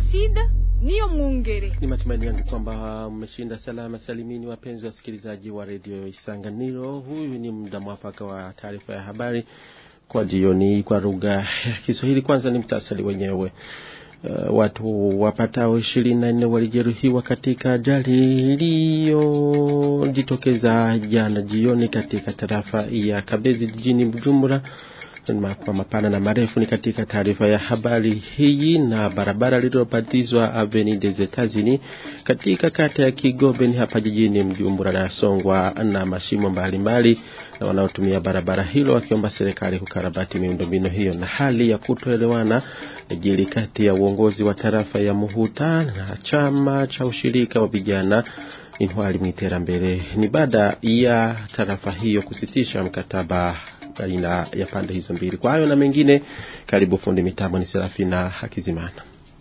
Placide niyo mwongere. Ni matumaini yangu kwamba mmeshinda salama salimini, wapenzi wasikilizaji wa redio Isanganiro. Huyu ni muda mwafaka wa taarifa ya habari kwa jioni kwa lugha ya Kiswahili. Kwanza ni mtasari wenyewe. Uh, watu wapatao ishirini na nne walijeruhiwa katika ajali iliyojitokeza jana jioni katika tarafa ya Kabezi jijini Bujumbura kwa mapana na marefu ni katika taarifa ya habari hii. Na barabara lililobatizwa Avenue des Etats-Unis katika kata ya Kigobe ni hapa jijini Mjumbura nasongwa na mashimo mbalimbali, na wanaotumia barabara hilo wakiomba serikali kukarabati miundombinu hiyo. Na hali ya kutoelewana jili kati ya uongozi wa tarafa ya Muhuta na chama cha ushirika wa vijana Intwari Mwiterambere ni baada ya tarafa hiyo kusitisha mkataba baina ya pande hizo mbili. Kwa hayo na mengine, karibu fundi mitambo ni Serafina Hakizimana.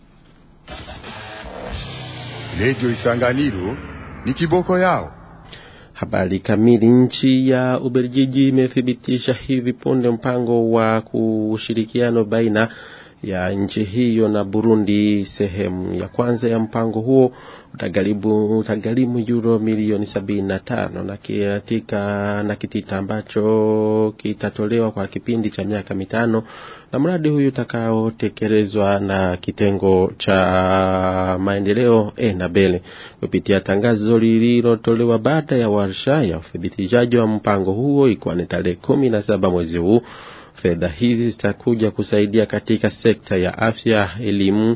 Redio Isanganiro ni kiboko yao. Habari kamili. Nchi ya Ubelgiji imethibitisha hivi punde mpango wa kushirikiano baina ya nchi hiyo na Burundi. Sehemu ya kwanza ya mpango huo utagharimu utagharimu euro milioni sabini na tano na katika na kitita ambacho kitatolewa kwa kipindi cha miaka mitano, na mradi huyu utakaotekelezwa na kitengo cha maendeleo Enabele kupitia tangazo lililotolewa baada ya warsha ya uthibitishaji wa mpango huo, ikiwa ni tarehe kumi na saba mwezi huu. Fedha hizi zitakuja kusaidia katika sekta ya afya, elimu,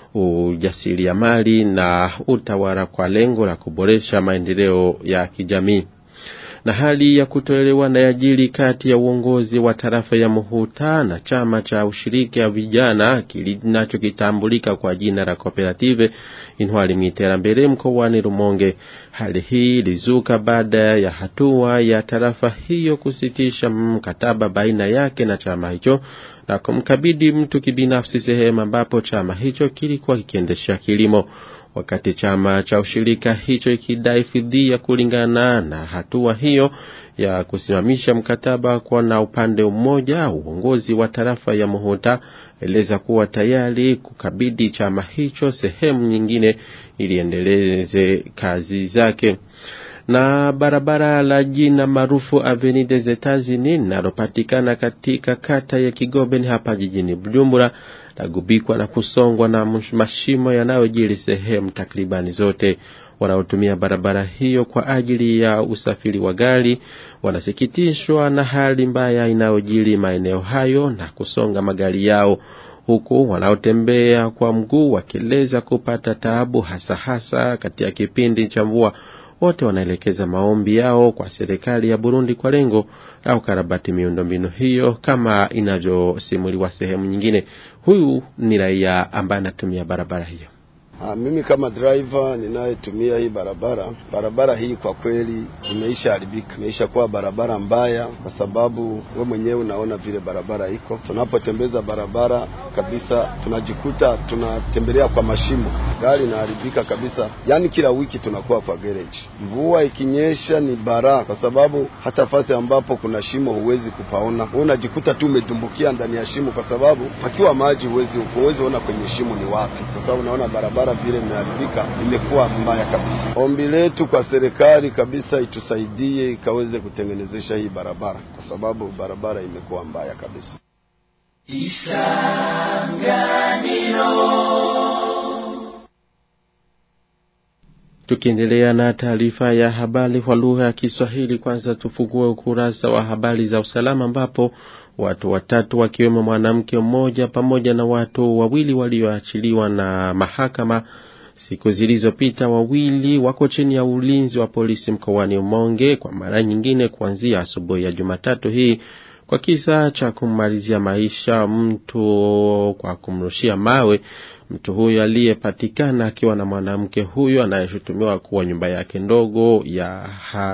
ujasiriamali na utawala kwa lengo la kuboresha maendeleo ya kijamii. Na hali ya kutoelewana yajiri kati ya uongozi wa tarafa ya Muhuta na chama cha ushirika ya vijana kinachokitambulika kwa jina la Cooperative Intwari Mwiterambere mkoani Rumonge. Hali hii ilizuka baada ya hatua ya tarafa hiyo kusitisha mkataba baina yake na chama hicho na kumkabidhi mtu kibinafsi sehemu ambapo chama hicho kilikuwa kikiendesha kilimo wakati chama cha ushirika hicho ikidai fidia kulingana na hatua hiyo ya kusimamisha mkataba kwa na upande mmoja. Uongozi wa tarafa ya Muhuta eleza kuwa tayari kukabidhi chama hicho sehemu nyingine ili endeleze kazi zake na barabara la jina maarufu Avenue des Etats-Unis linalopatikana katika kata ya Kigobe hapa jijini Bujumbura lagubikwa na kusongwa na mashimo yanayojiri sehemu takribani zote. Wanaotumia barabara hiyo kwa ajili ya usafiri wa gari wanasikitishwa na hali mbaya inayojiri maeneo hayo na kusonga magari yao, huku wanaotembea kwa mguu wakieleza kupata taabu hasa hasa katika kipindi cha mvua. Wote wanaelekeza maombi yao kwa serikali ya Burundi kwa lengo la ukarabati miundombinu hiyo kama inavyosimuliwa sehemu nyingine. Huyu ni raia ambaye anatumia barabara hiyo. Ha, mimi kama driver ninayetumia hii barabara, barabara hii kwa kweli imeisha haribika, imeisha kuwa barabara mbaya, kwa sababu we mwenyewe unaona vile barabara iko. Tunapotembeza barabara kabisa, tunajikuta tunatembelea kwa mashimo, gari inaharibika kabisa. Yani kila wiki tunakuwa kwa garage. Mvua ikinyesha ni bara, kwa sababu hata fasi ambapo kuna shimo huwezi kupaona, wewe unajikuta tu umedumbukia ndani ya shimo, kwa sababu pakiwa maji huwezi huwezi ona kwenye shimo ni wapi, kwa sababu unaona barabara vile imeharibika, imekuwa mbaya kabisa. Ombi letu kwa serikali kabisa itusaidie ikaweze kutengenezesha hii barabara, kwa sababu barabara imekuwa mbaya kabisa. Tukiendelea na taarifa ya habari kwa lugha ya Kiswahili, kwanza tufungue ukurasa wa habari za usalama ambapo watu watatu wakiwemo mwanamke mmoja pamoja na watu wawili walioachiliwa na mahakama siku zilizopita, wawili wako chini ya ulinzi wa polisi mkoani Umonge kwa mara nyingine kuanzia asubuhi ya Jumatatu hii kwa kisa cha kummalizia maisha mtu kwa kumrushia mawe mtu huyo aliyepatikana akiwa na mwanamke huyo anayeshutumiwa kuwa nyumba yake ndogo ya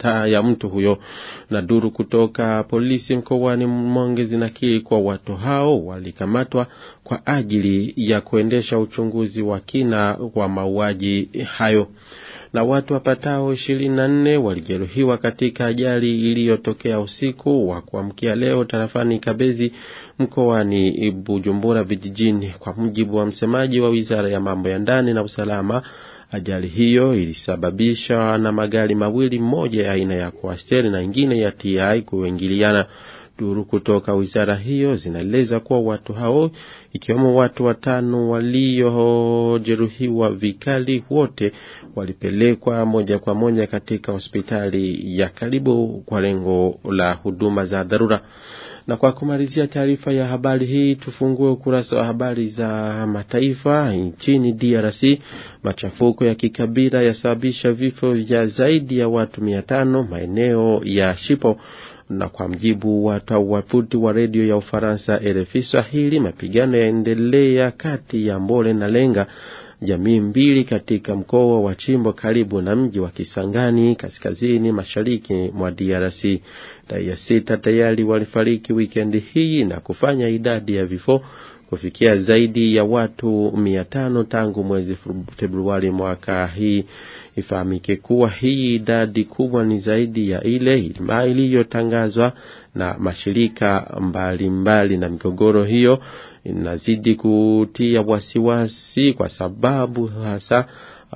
ta ya mtu huyo. Na duru kutoka polisi mkoani Monge zinakiri kwa watu hao walikamatwa kwa ajili ya kuendesha uchunguzi wa kina wa mauaji hayo na watu wapatao ishirini na nne walijeruhiwa katika ajali iliyotokea usiku wa kuamkia leo tarafani Kabezi mkoani Bujumbura vijijini. Kwa mujibu wa msemaji wa wizara ya mambo ya ndani na usalama, ajali hiyo ilisababishwa na magari mawili, moja ya aina ya Coaster na ingine ya TI kuingiliana. Duru kutoka wizara hiyo zinaeleza kuwa watu hao ikiwemo watu watano waliojeruhiwa vikali wote walipelekwa moja kwa moja katika hospitali ya karibu kwa lengo la huduma za dharura. Na kwa kumalizia taarifa ya habari hii, tufungue ukurasa wa habari za mataifa. Nchini DRC, machafuko ya kikabila yasababisha vifo vya zaidi ya watu mia tano maeneo ya Shipo na kwa mjibu wa wavuti wa redio ya Ufaransa RFI Swahili, mapigano yaendelea kati ya Mbole na Lenga, jamii mbili katika mkoa wa Chimbo karibu na mji wa Kisangani kaskazini mashariki mwa DRC. Raia sita tayari walifariki wikendi hii na kufanya idadi ya vifo kufikia zaidi ya watu mia tano tangu mwezi Februari mwaka hii. Ifahamike kuwa hii idadi kubwa ni zaidi ya ile iliyotangazwa na mashirika mbalimbali mbali, na migogoro hiyo inazidi kutia wasiwasi kwa sababu hasa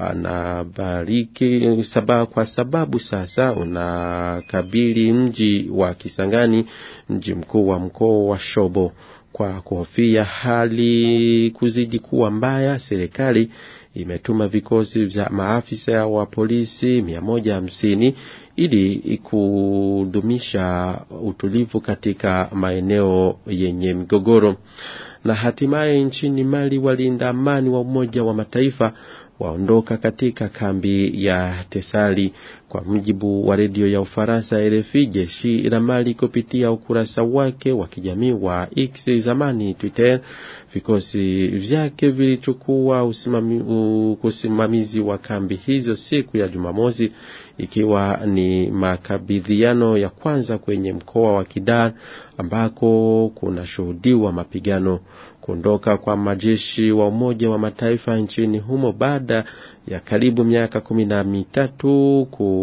anabariki sababu, kwa sababu sasa unakabili mji wa Kisangani, mji mkuu wa mkoa wa Shobo. Kwa kuhofia hali kuzidi kuwa mbaya, serikali imetuma vikosi vya maafisa wa polisi mia moja hamsini ili kudumisha utulivu katika maeneo yenye migogoro. Na hatimaye nchini Mali, walinda amani wa Umoja wa Mataifa waondoka katika kambi ya Tesali. Kwa mujibu wa redio ya Ufaransa RFI, jeshi la Mali kupitia ukurasa wake wa kijamii wa X zamani Twitter, vikosi vyake vilichukua usimamizi wa kambi hizo siku ya Jumamosi, ikiwa ni makabidhiano ya kwanza kwenye mkoa wa Kidal ambako kunashuhudiwa mapigano. Kuondoka kwa majeshi wa Umoja wa Mataifa nchini humo baada ya karibu miaka kumi na mitatu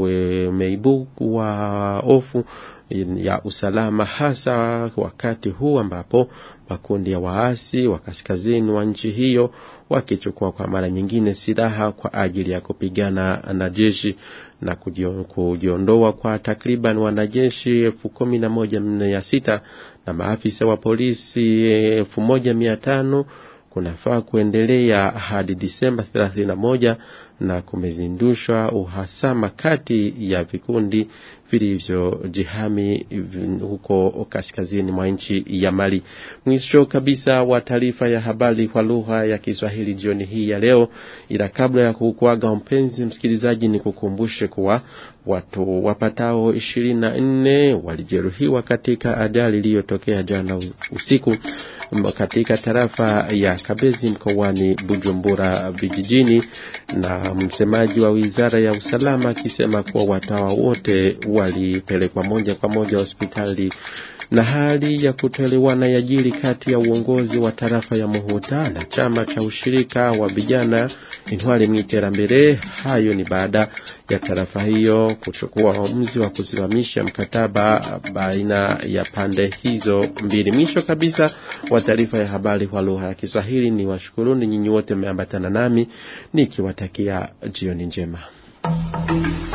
kumeibua hofu ya usalama, hasa wakati huu ambapo makundi ya waasi wa kaskazini wa nchi hiyo wakichukua kwa mara nyingine silaha kwa ajili ya kupigana na jeshi na kujiondoa kwa takriban wanajeshi elfu kumi na moja mia sita na maafisa wa polisi elfu moja mia tano kunafaa kuendelea hadi Disemba 31 na kumezindushwa uhasama kati ya vikundi vilivyojihami huko kaskazini mwa nchi ya Mali. Mwisho kabisa wa taarifa ya habari kwa lugha ya Kiswahili jioni hii ya leo, ila kabla ya kukuaga mpenzi msikilizaji, ni kukumbushe kuwa watu wapatao ishirini na nne walijeruhiwa katika ajali iliyotokea jana usiku katika tarafa ya Kabezi mkoani Bujumbura vijijini, na msemaji wa wizara ya usalama akisema kuwa watu hawa wote walipelekwa moja kwa moja hospitali na hali ya kutoelewana yajiri kati ya uongozi wa tarafa ya Muhuta na chama cha ushirika wa vijana Intwari Mwiterambere. Hayo ni baada ya tarafa hiyo kuchukua uamuzi wa kusimamisha mkataba baina ya pande hizo mbili. Mwisho kabisa wa taarifa ya habari kwa lugha ya Kiswahili, ni washukuruni nyinyi wote mmeambatana nami nikiwatakia jioni njema.